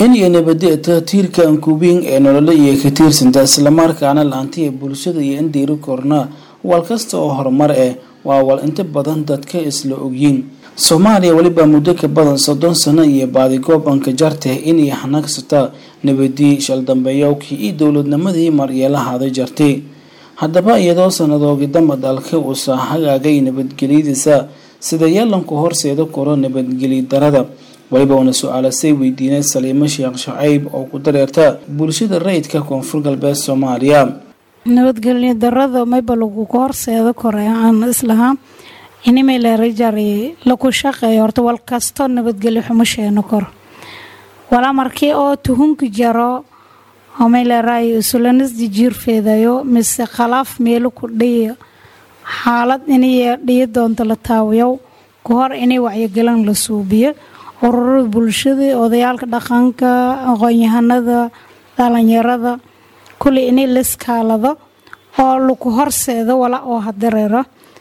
in iyo nabadda tiirka ankubiin ee nolole iyo ka tiirsanta islamarkaana laantiya bulshada iyo in diiri korna wal kasta oo horumar eh waa wal inta badan dadka isla ogyiin soomaaliya weliba muddo ka badan soddon sano iyo baadigoob anka jarteh inay hanagsata nabadii shaldambeeyowkii iyo dowladnimadii maryeelahaada jartay haddaba iyadoo sanadoogi damba dalka uusa hagaagay nabadgelyadiisa sida yeelanku horseeda koro nabadgelyo darada weliba uuna su-aalasay weydiinay saliimo sheekh shacayb oo ku dareerta bulshada rayidka koonfur galbeed soomaaliya nabadgelyo darada mayba lagugu horseeda koray aan islahaa inimay leerajari laku shaqeeyo horta wal kasto nabadgelyo xumo sheeno koro walaa markii oo tuhunka jaro omay leeraay isulanisdi jiirfeedayo mise khalaaf meelo ku dhiya xaalad inay dhiya doonto la taawiyow ka hor inay wacyigelan la suubiyo ururada bulshada odayaalka dhaqanka aqoon-yahanada dhalinyarada kuley inay laskaalado oo laku horseedo wala oo hadareero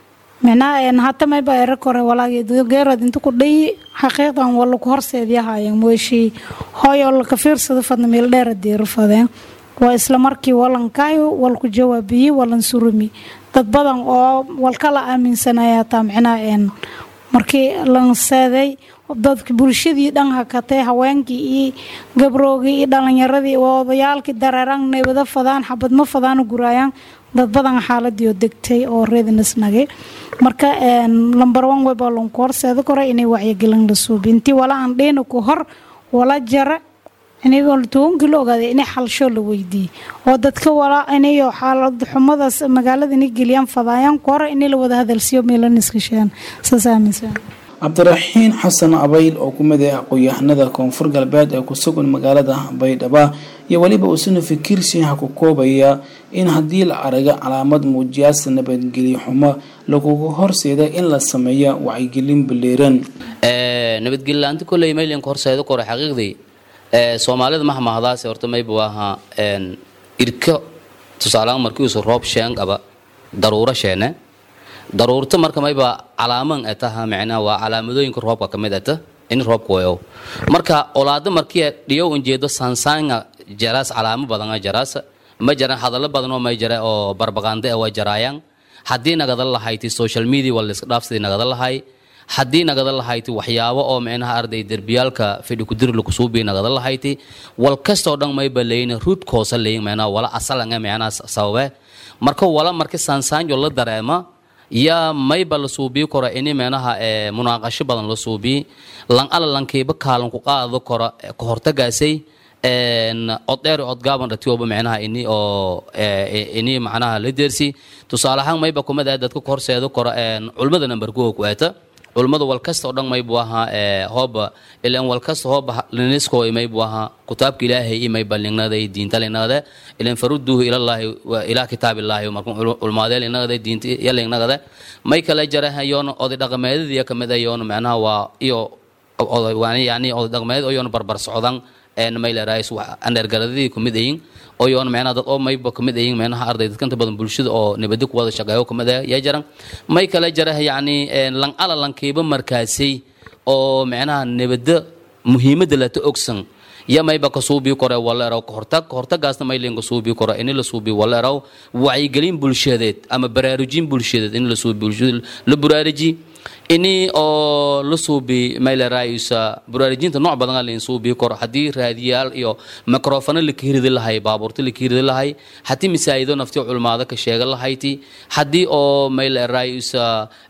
micnaha hata mayba era kore walaageerad inta ku dhayi xaqiiqdan waa laku horseedyahaayeen weeshii hooyoo laka fiirsado fadna meel dheera deero fadeen waa isla markii walankaayo walku jawaabiyey walan surumi dad badan oo walkala aaminsanaya hataa micnaha markii lanseeday dadka bulshadii dhan hakatay haweenkii iyo gabroogii iyo dhalinyaradii odayaalkii dareeraan neebado fadaan xabadma fadaana guraayaan dad badan xaaladiio degtay oo reedinisnagay marka lambar on weba lanku horseeda kora inay wacyigelin la suubi intii wala aan dhiina ku hor wala jara intobankii la ogaaday inay xalsho la weydiiyey oo dadka wala inayo xaalad xumadaas magaalada inay geliyaan fadaayaan ku hore inay la wada hadalsiiyo meelaniskasheen saas aaminsan cabdiraxiin xasan abayl oo ku mid ah aqoon-yahanada koonfur galbeed ee ku sugan magaalada baydhaba iyo weliba uusuna fikirsiha ku koobaya in haddii la araga calaamad muujiyaasa nabadgelyo xumo lagugu horseeda in la sameeya wacyigelin baleeran nabadgelyo-laanta koley maylinka horseeda kore xaqiiqdii soomaalida mahmahdaase horta maybu ahaa irka tusaaleaan markiiusu roob sheen qaba daruuro sheene daruurta marka mayba calaaman etaha micnaha waa calaamadooyinka roobka ka mid eta in roobka wayow marka olaada markii dhiyow unjeedo sansaanga jaraas calaamo badana jaraas ma jaran hadallo badanoo may jara oo barbaqaande ah waa jaraayaan haddii nagada lahayti social media waa layska dhaafsidii nagada lahay haddii nagada lahayti waxyaabo oo micnaha arday derbiyaalka fidhi kudir lakusuubii nagada lahayti wal kastoo dhan mayba leyin ruud koosa leyin micnaha wala asalanga micnaha sababe marka wala marki sansaanjo la dareema yaa mayba la suubii koro ini meenaha munaaqasho badan la suubii lan ala lankiiba kaalan ku qaado koro ka hortagaasay oddheeri odgaaban dhatiyoba micnaha ini oo ini macnaha la deersi tusaale ahaan mayba kumid ah dadka ka horseedo koro culmada number kuwa ku eeta culmada wal kasta oo dhan maybu ahaa hooba ilan wal kasta hooba linisko maybu ahaa kitaabka ilaahay iyo mayba lingnaday diinta linagade ilan faruduhu ilallaahi ilaa kitaabillahi marka culmaadee linagade diinta ya lingnagade may kale jara yoona oday dhaqameedadii kamid ah yoona macnaha waa iyo yani oday dhaqameed oo yoona barbar socdan maylerais aneergaradadii kumid ayin oo yoona micnaha dad oo mayba kamid ayin micnaha arday dadkanta badan bulshada oo nabadi ku wada shaqeeyo kamid ah yaa jaran may kale jara yacni lan ala lankiiba markaasay oo micnaha nabada muhiimadda lata ogsan ya mayba ka suubii kore waleeraw kahortag kahortagaasna maylin ka suubii kore ini la suubii waleeraw wacyigelin bulshadeed ama baraarujin bulshadeed in la suubi bulshada la buraaruji ini oo la suubi maylerayusa buraarujinta nooc badan lain suubii koro haddii raadiyaal iyo microfano la kahiridi lahay baabuurta la kahiridi lahay haddii masaajido nafti culmaado ka sheega lahayti haddii oo maylerayusa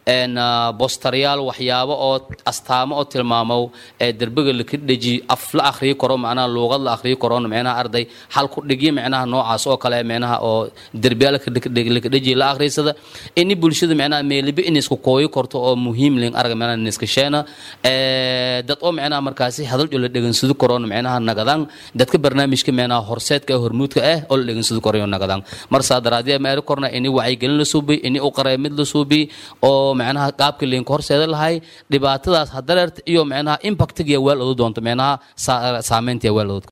bostaryaal waxyaabo oo astaamo oo tilmaamo ee derbiga laka dheji af la akhriyi karo macnaha luuqad la akhriyi karoon micnaha arday hal ku dhigyo micnaha noocaas oo kale micnaha oo derbiyaal laka dheji la akhriysada ini bulshada micnaha meeliba in isku kooyi korto oo muhiim ling arga micnaha niskasheena dad oo micnaha markaasi hadaljo la dhegansado karoon micnaha nagadaan dadka barnaamijka micnaha horseedka hormuudka ah oo la dhegansado karayo nagadaan marsaa daraadiya meeri korna ini wacyigelin la suubi ini u qareemid la suubi oo micnaha qaabka liinka horseeda lahay dhibaatadaas hadareerta iyo micnaha impactigiya weel odu doonto micnaha saameyntiya weel odod